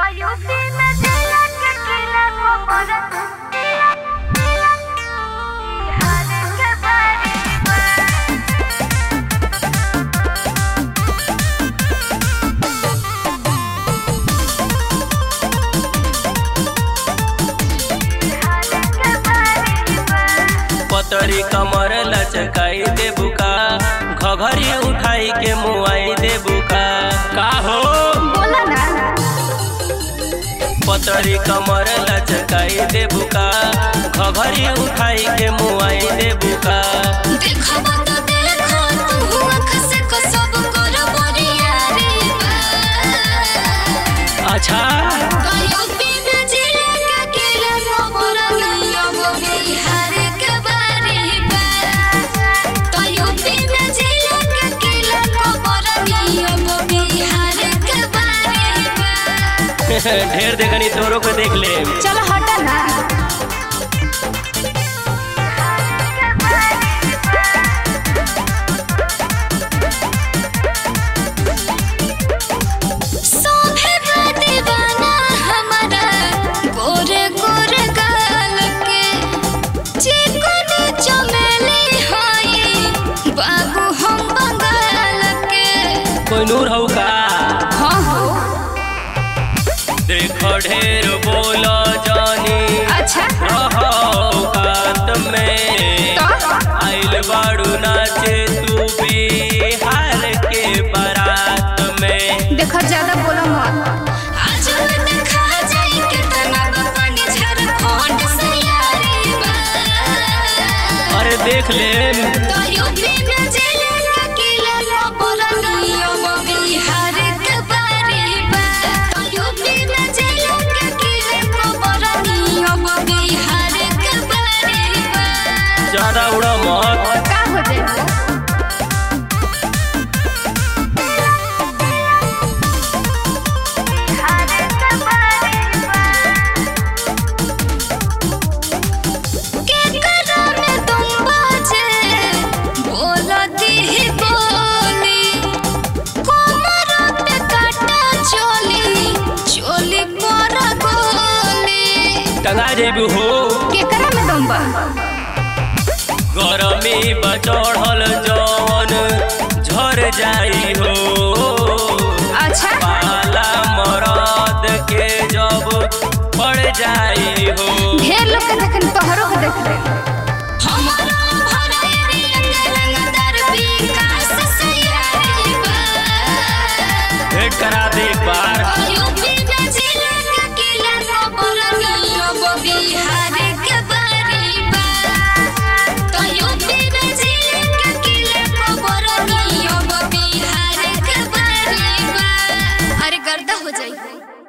UP में जिला के किला को परत बिहार के बारे में बिहार के बारे में पतरी कमर लचकाई दे बुका घघरी उठाई के मुआई दे बुका का हो बोला ना पतरी कमर लचकाई दे बुका घघरी उठाई के मुआई दे बुका देखब तो देखो तू आँख से को सब कर बरियारी बा। अच्छा कहियो बिना जिले के किला खबर नियम बिहार के बारे बा। कहियो बिना जिले के किला खबर नियम बिहार के बारे बा। ढेर देखनी तोरो को देख ले चलो हटा ना सोभे बा दीवाना हमारा गोरे गोरे गाल के चिकन चमेली हई बाबू हम बंगाल के कोई नूर हो का हाँ हो देख ढेर बोलो जानी अच्छा रहो कात में तो आइल बाड़ू नाचे तू बिहार के बारात में देखो ज्यादा बोलो मत आज देखा जाई कितना पानी झारखंड से यारी बा अरे देख ले तो यूपी में जिले का किला खबर नियम बिहार के बारे बा तो यूपी में जिले का किला खबर नियम बिहार के बारे बा ज्यादा उड़ा मत का हो जाए के करा में तुम बाजे बोलती ही बोली कोमर पे काटा चोली चोली पर गोली टंगा जेबू हो केकरा में दम बा गरमी बचढ़ल जवन झर जाई हो अच्छा पाला मरद के जब पड़ जाई हो ढेर लोग के देखन तोहरो के देख ले हमार